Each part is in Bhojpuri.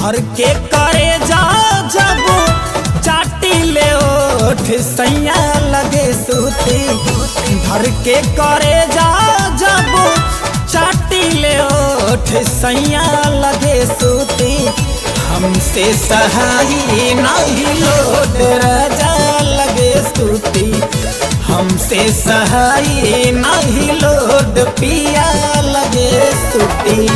भर के करे जा जब चाटी ले ओठ सैया लगे सूती भर के करे जा जब चाटी ले ओठ सैया लगे सूती हमसे सहाई नहीं लोड राजा लगे सूती हमसे सहाई नहीं लोड पिया लगे सूती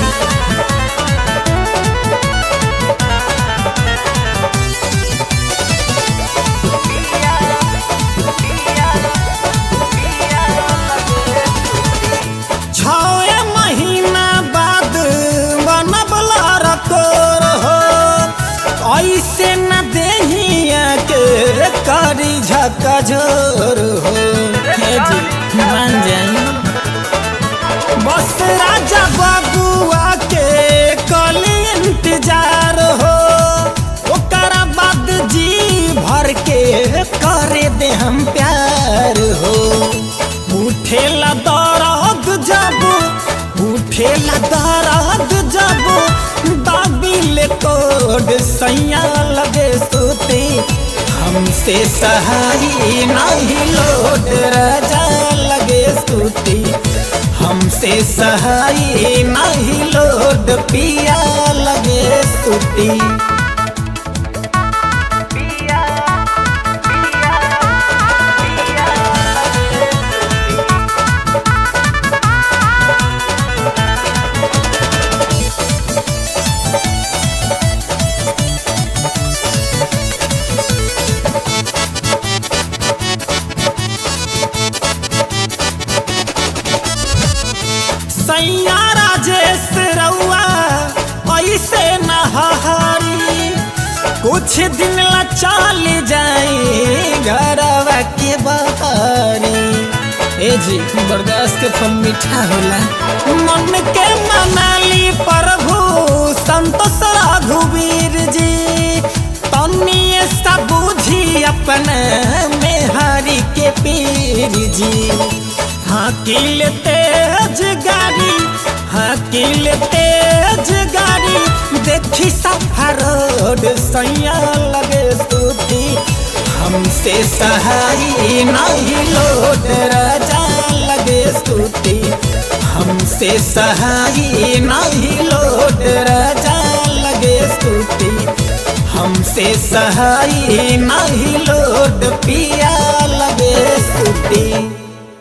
छवे महीना बाद बनबला रकोर हो ऐसे न देहिया के रे करी झकझोर हो हे जी मान जाई बस राजा बाबुआ के कल इंतजार हो ओकरा बाद जी भर के करे दे हम प्यार हो उठेला दर्द जब उठेला दर्द जब दाबिल कोड सैया लगे सोते हमसे सहाई नहीं लोड राजा लगे सूती हमसे सहाई नहीं लोड पिया लगे सूती सैया राजेश रउआ ऐसे नहारी कुछ दिन ला चल जाई घरवा के बहारी ए जी बर्दाश्त के फल मीठा होला मन के मनाली प्रभु संतोष रघुवीर जी तनिए सा बुझी अपन मेहारी के पीर जी हाकिल तेज गाड़ी हाकिल तेज गाड़ी देखी सफर रोड सैया लगे सूती हमसे सहाई नहीं लोड राजा लगे सूती हमसे सहाई नहीं लोड राजा लगे सूती हमसे सहाई नहीं लोड पिया लगे सूती